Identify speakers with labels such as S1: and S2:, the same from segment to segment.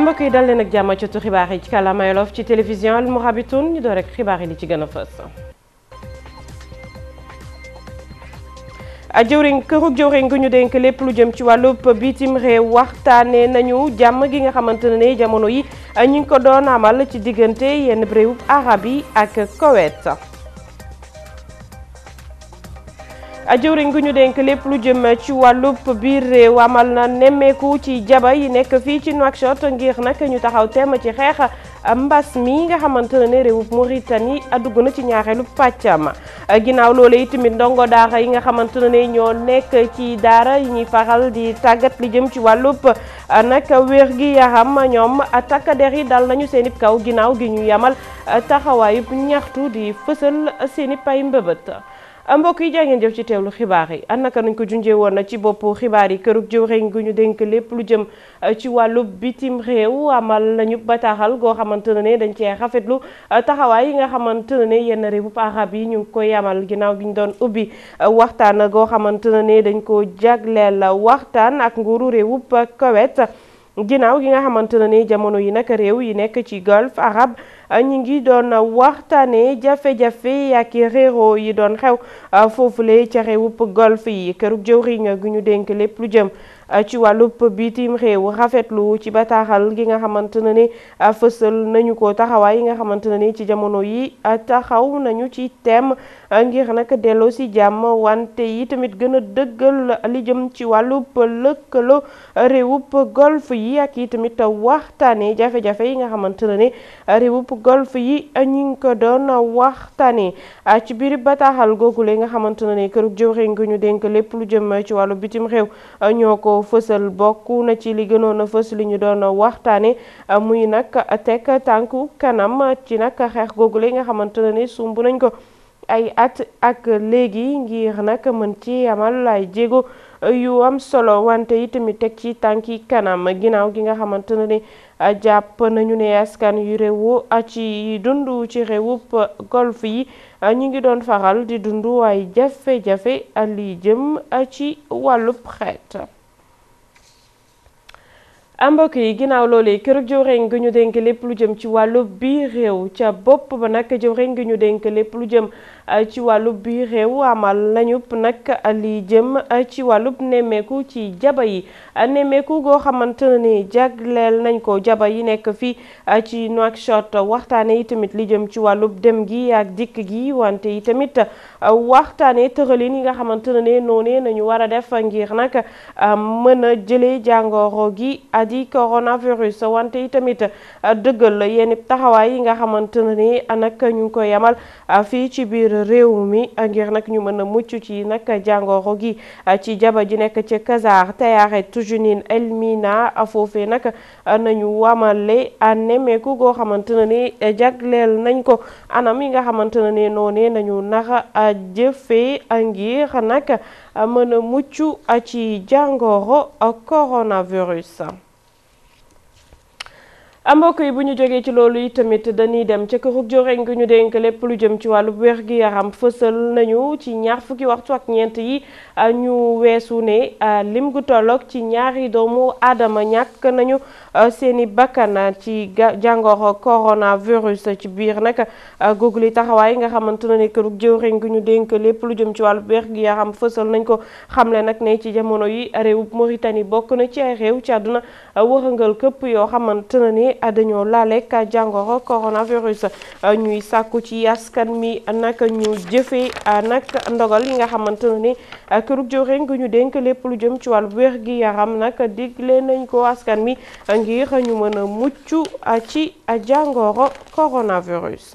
S1: mbokk yi dal leen ak jàmm ci xibaar yi ci kàllaama Wolof ci télévision Al Mourabitoun ñu door rek xibaar yi li ci gën a fës. jëwriñ kërug jëwriñ gu ñu dénk lépp lu jëm ci wàllub bitim réew waxtaanee nañu jàmm gi nga xamante ne jamono yi ñu ngi ko doon amal ci diggante yenn réewub arab yi ak Koweït. jëwriñ gu ñu dénk lépp lu jëm ci wàllub biir réew amal na nemmeeku ci jaba yi nekk fii ci Nouakchott ngir nag ñu taxaw teem ci xeex mbas mi nga xamante ne réewub Mauritanie dugg na ci ñaareelu pàccam ginnaaw loolu itamit ndongo daara yi nga xamante ne ñoo nekk ci daara yi ñuy faral di tàggat li jëm ci wàllub nag wér gi yaram ñoom takk der yi dal nañu seen i kaw ginnaaw gi ñu yamal taxawaayub ñaxtu di fësal seen i pay mbëbët mbokk yi jaa ngeen jëf ci teewlu xibaar yi an naka nañ ko junjee woon na ci boppu xibaar yi kërug jëwriñ gu ñu dénk lépp lu jëm ci wàllu bitim réew amal nañu bataaxal goo xamante ne dañ cee rafetlu taxawaay yi nga xamante ne yenn réewub arab yi ñu ngi koy amal ginnaaw gi ñu doon ubbi waxtaan goo xamante ne dañ ko jagleel waxtaan ak nguuru réewub Koweït ginnaaw gi nga xamante ne jamono yi nag réew yi nekk ci golfe arabe ñi ngi doon waxtaanee jafe-jafe ak réero yi doon xew foofule ca réewub golfe yi kërug jëwriñ gu ñu dénk lépp lu jëm ci wàllub bitim réew rafetlu ci bataaxal gi nga xamante ne ni fësal nañu ko taxawaay yi nga xamante ne ni ci jamono yi taxaw nañu ci thème ngir nag delloo si jàmm wante yi tamit gën a dëggal li jëm ci wàllub lëkkaloo réewub golfe yi ak yi tamit waxtaanee jafe-jafe yi nga xamante ne ni réewub golfe yi ñu ngi ko doon waxtaanee ci biir bataaxal googule nga xamante ne ni kërug jëwriñ gu ñu dénk lépp lu jëm ci wàllu bitim réew ñoo ko fësal bokk na ci li gënoon a fës li ñu doon waxtaane muy nag teg tànku kanam ci nag xeex googu la nga xamante ne ni sumb nañ ko ay at ak léegi ngir nag mën ci amal ay jéego yu am solo wante yi tamit teg ci tànki kanam ginnaaw gi nga xamante ne ni jàpp nañu ne askan yu réewu ci dund ci réewub golf yi ñu ngi doon faral di dund ay jafe-jafe li jëm ci wàllub xeet mbokk yi ginnaaw loolee kërug jëwriñ gi ñu dénk lépp lu jëm ci wàllu biir réew ca bopp ba nag jëwriñ gi ñu dénk lépp lu jëm ci wàllu biir réew amal nañu nag li jëm ci wàllub nemmeeku ci jaba yi nemmeeku goo xamante ne ni jagleel nañ ko jaba yi nekk fii ci Nouakchott waxtaane yi tamit li jëm ci wàllub dem gi ak dikk gi wante yi tamit waxtaane tëralin yi nga xamante ne ne noonee nañu war a def ngir nag mën a jëlee jàngoro gi di coronavirus wante yi tamit dëggal yenn taxawaay yi nga xamante ne ni nag ñu ngi koy yamal fii ci biir réew mi ngir nag ñu mën a mucc ci nag jàngoro gi ci jaba ji nekk ci Kazar Tayaret Tujunine Elmina foofee nag nañu wamale nemmeeku goo xamante ne ni jagleel nañ ko anam yi nga xamante ne ni noonee nañu naxa jëfee ngir nag mën a mucc ci jàngoro coronavirus mbokk yi bu ñu jógee ci loolu yi tamit dañuy dem ca kërug jëwriñ gi ñu dénk lépp lu jëm ci wàllu wér gi yaram fësal nañu ci ñaar fukki waxtu ak ñeent yi ñu weesu ne lim gu tolloog ci ñaari doomu aadama ñàkk nañu seeni bakkan ci jàngoro coronavirus ci biir nag googu li taxawaay nga xamante ne kërug jëwriñ gi ñu dénk lépp lu jëm ci wàllu wér gi yaram fësal nañ ko xamle nag ne ci jamono yi réewub Mauritanie bokk na ci ay réew ci àdduna wërëngal këpp yoo xamante ne ni dañoo laaleek jàngoro coronavirus ñuy sàkku ci askan mi nag ñu jëfee nag ndogal yi nga xamante ne ni kërug jëwriñ gu ñu dénk lépp lu jëm ci wàllu wér gi yaram nag digle nañ ko askan mi ngir ñu mën a mucc ci jàngoro coronavirus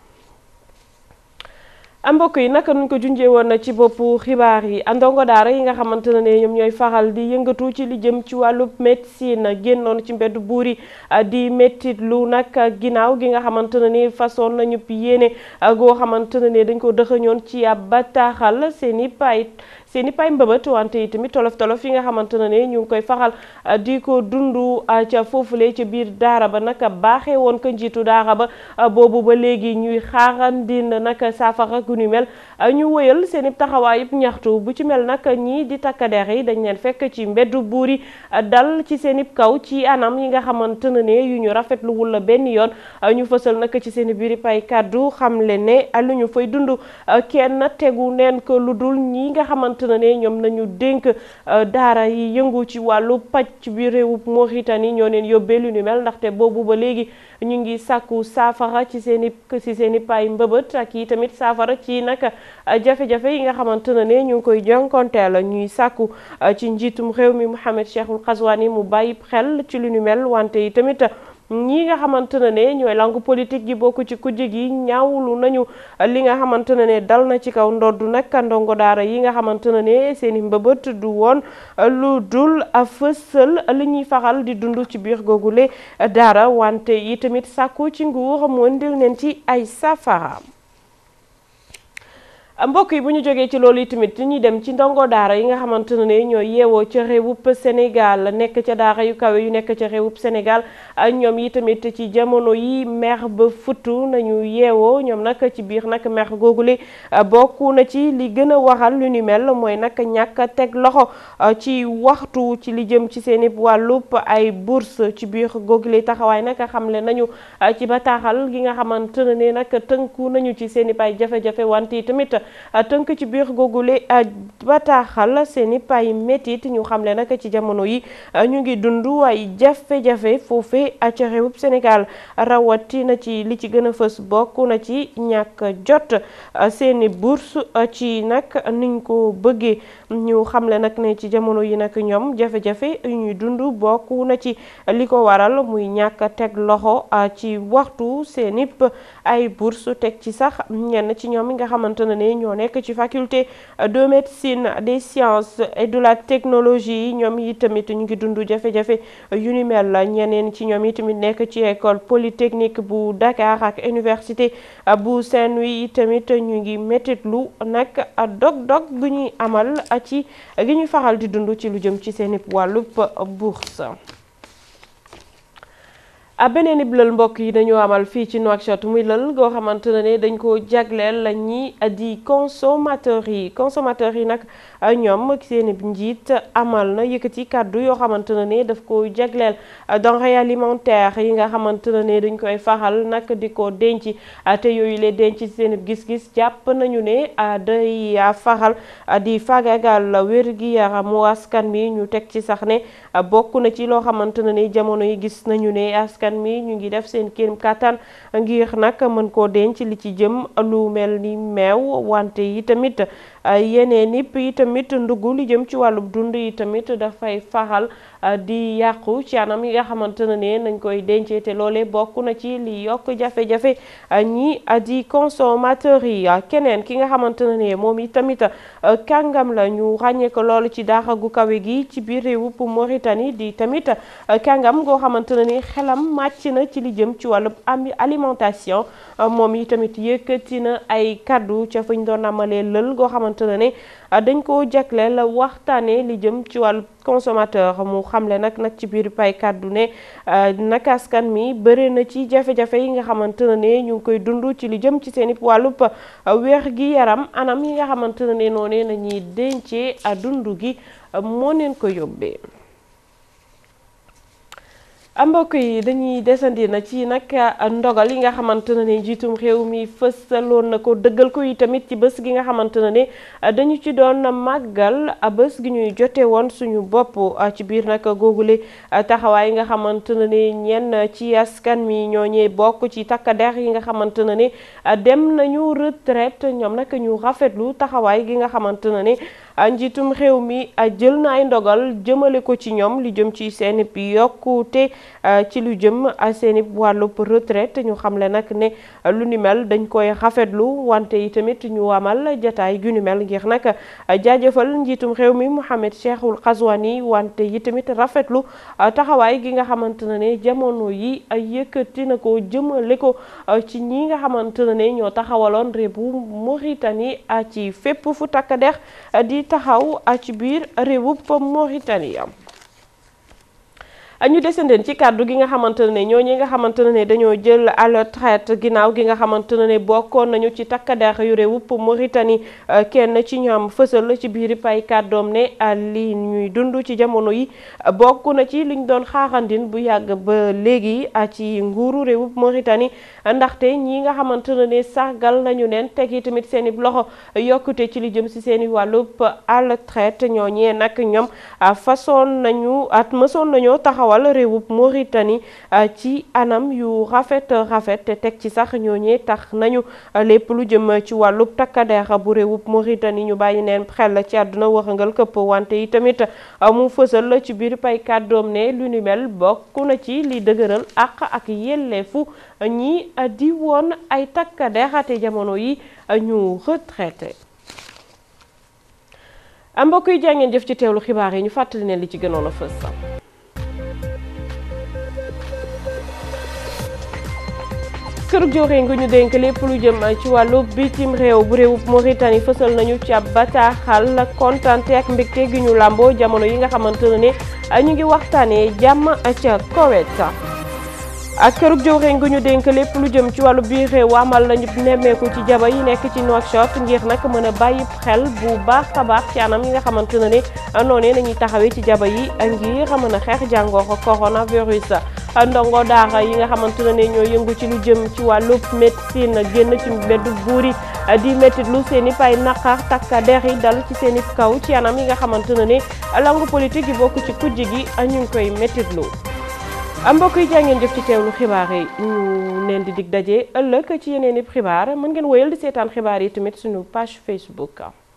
S1: mbokk yi naka nuñ ko junjee woon na ci boppu xibaar yi ndongo daara yi nga xamante ne ñoom ñooy faral di yëngatu ci li jëm ci wàllu médecine génnoon ci mbeddu buur yi di méttit lu nag ginnaaw gi nga xamante ne ni façon nañu yéene goo xamante ne ni dañ ko dëxëñoon ci ab bataaxal seen i pay seen i pay mbëbët wante yi tamit tolof tolof yi nga xamante ne ne ñu ngi koy faxal di ko dundu ca foofule ca biir daara ba nag baaxee woon ko njiitu daara ba boobu ba léegi ñuy xaarandin nag saafara gu ñu mel ñu wëyal seen i taxawaay yëpp ñaxtu bu ci mel nag ñii di takkadeer yi dañ leen fekk ci mbeddu buur yi dal ci seen i kaw ci anam yi nga xamante ne ne yu ñu rafetluwul la benn yoon ñu fësal nag ci seen i biir pay kàddu xam le ne lu ñu fay dund kenn tegu neen ko lu dul ñi nga xamante ne ne ñoom nañu dénk daara yi yëngu ci wàllu paj ci biir réewu Mauritanie ñoo leen yóbbee lu ñu mel ndaxte boobu ba léegi ñu ngi sàkku saafara ci seen i ci seen i pay mbëbët ak yi tamit saafara ci nag jafe-jafe yi nga xamante ne ne ñu ngi koy jonkonteel ñuy sàkku ci njiitum réew mi Mohamed Cheikhul Ghazouani mu bàyyi xel ci lu ñu mel wante yi tamit ñii nga xamante ne ne ñooy langue politique gi bokk ci kujje gi ñaawlu nañu li nga xamante ne ne dal na ci kaw ndoddu nag ndongo daara yi nga xamante ne ne seen i mbëbët du woon lu dul fësal li ñuy faxal di dund ci biir googule daara wante yi tamit sàkku ci nguur mu indil neen ci ay safara mbokk yi bu ñu jógee ci loolu tamit ñuy dem ci ndongo daara yi nga xamante ne ñoo yeewoo ca réewub Sénégal nekk ca daara yu kawe yu nekk ca réewub Sénégal ñoom yi tamit ci jamono yi mer ba futu nañu yeewoo ñoom nag ci biir nag mer googule bokk na ci li gën a waral lu ni mel mooy nag ñàkk teg loxo ci waxtu ci li jëm ci seen i wàllub ay bourse ci biir googule taxawaay nag xamle nañu ci bataaxal gi nga xamante ne nag tënku nañu ci seen i ay jafe-jafe wante yi tamit tënk ci biir googule bataaxal seen i pay métit ñu xamle nag ci jamono yi ñu ngi dund ay jafe-jafe foofe ca réewub Sénégal rawatina ci li ci gën a fës bokk na ci ñàkk jot seen i bourse ci nag niñ ko bëggee ñu xamle nag ne ci jamono yi nag ñoom jafe-jafe yu ñuy dund bokk na ci li ko waral muy ñàkk teg loxo ci waxtu seen ip ay bourse teg ci sax ñenn ci ñoom yi nga xamante ne ñoo nekk ci faculté de médecine des sciences et de la technologie ñoom yi tamit ñu ngi dund jafe-jafe yu ni mel ñeneen ci ñoom yi tamit nekk ci école polytechnique bu Dakar ak université bu Saint-Louis tamit ñu ngi métitlu nag dog-dog gu ñuy amal ci gi ñuy faral di dund ci lu jëm ci seen wàllub bourse a beneen ib lël mbokk yi dañoo amal fii ci Nouakchott muy lël goo xamante ne dañ ko jagleel la ñi di consommateurs yi consommateurs yi nag ñoom seen njiit amal na yëkkati kàddu yoo xamante ne daf ko jagleel denrées alimentaires yi nga xamante ne dañ koy faxal nag di ko denc te yooyu lee denc ci seen gis-gis jàpp nañu ne day faxal di fagagal wér-gi-yaramu askan mi ñu teg ci sax ne bokk na ci loo xamante ne jamono yi gis nañu ne askan mi ñu ngi def seen kéem kattan ngir nag mën koo denc li ci jëm lu mel ni meew wante yi tamit yeneen nipp yi tamit ndugg li jëm ci wàllub dund yi tamit dafay faxal di yàqu ci anam yi nga xamante ne nañ koy dencee te loole bokk na ci li yokk jafe-jafe ñi di consommateur yi keneen ki nga xamante ne moom yi tamit kàngam la ñu ràññee ko loolu ci daara gu kawe gi ci biir réewub Mauritanie di tamit kàngam goo xamante ne xelam màcc na ci li jëm ci wàllub alimentation moom yi tamit yëkkati na ay kaddu ca fañ doon amalee lël goo xamante ne dañ ko jagleel waxtaanee li jëm ci wàllu consommateur mu xamle nag nag ci biir pay kaddu ne nag askan mi bëri na ci jafe-jafe yi nga xamante ne ñu ngi koy dund ci li jëm ci seen i wàllub wér gi yaram anam yi nga xamante ne noonu nañuy dencee dund gi moo neen ko yóbbee. mbokk yi dañuy desandi na ci nag ndogal yi nga xamante ne njiitum réew mi fësaloon na ko dëggal ko yi tamit ci bés gi nga xamante ne dañu ci doon màggal bés gi ñuy jote woon suñu bopp ci biir nag googule taxawaay yi nga xamante ne ñenn ci askan mi ñooñee bokk ci takkader yi nga xamante ne dem nañu retraite ñoom nag ñu rafetlu taxawaay gi nga xamante ne njiitum réew mi jël na ay ndogal jëmale ko ci ñoom li jëm ci seen i yokkute ci lu jëm seen i wàllub retraite ñu xamle nag ne lu ni mel dañ koy rafetlu wante yi tamit ñu amal jataay gu ni mel ngir nag jaajëfal njiitum réew mi Mohamed Cheikhul Ghazouani wante yi tamit rafetlu taxawaay gi nga xamante ne jamono yi yëkkati na ko jëmale ko ci ñi nga xamante ne ñoo taxawaloon réew bu Mauritanie ci fépp fu takk dex di taxaw ci biir réewub Mauritanie ñu desandeen ci kàddu gi nga xamante ne ñooñu nga xamante ne dañoo jël à la traite ginnaaw gi nga xamante ne bokkoon nañu ci takkader yu réewub Mauritanie kenn ci ñoom fësal ci biir pay kàddoom ne li ñuy dund ci jamono yi bokk na ci liñ doon xaaxandin bu yàgg ba léegi ci nguuru réewub Mauritanie ndaxte ñi nga xamante ne sargal nañu leen teg yi tamit seen i loxo yokkute ci li jëm si seen i wàllub à la traite ñooñee nag ñoom façon nañu at mësoon nañoo taxaw wala réewub Mauritanie ci anam yu rafet rafet te teg ci sax ñooñee tax nañu lépp lu jëm ci wàllub takkadeer bu réewub Mauritanie ñu bàyyi neen xel ci àdduna wërngal këpp wante yi tamit mu fësal ci biir pay kàddoom ne lu ni mel bokk na ci li dëgëral àq ak yelleefu ñi di woon ay takkadeer te jamono yi ñu retraité mbokk yi jàngeen jëf ci teewlu xibaar yi ñu fàttali ne li ci gënoon a fës kërug joxe ngi ñu dénk lépp lu jëm ci wàllu bitim réew bu réewub Mauritanie fësal nañu ci ab bataaxal kontante ak mbégte gi ñu làmboo jamono yi nga xamante ne ñu ngi waxtaanee jàmm ca Koweït ak kërug joxe ngi ñu dénk lépp lu jëm ci wàllu biir réew amal nañu nemmeeku ci jaba yi nekk ci Nouakchott ngir nag mën a bàyyi xel bu baax a baax ci anam yi nga xamante ne ne noonee nañuy taxawee ci jaba yi ngir mën a xeex jàngoro coronavirus ndongo daara yi nga xamante ne ñoo yëngu ci lu jëm ci wàllu médecine génn ci mbeddu buur yi di méttit lu seen i pay naqar takka der yi dal ci seen i kaw ci anam yi nga xamante ne ne langue politique yi bokk ci kujj gi ñu ngi koy méttit lu mbokk yi jàngeen jëf ci teewlu xibaar yi ñu leen di dig daje ëllëg ci yeneen i xibaar mën ngeen woyal di seetaan xibaar yi tamit suñu page Facebook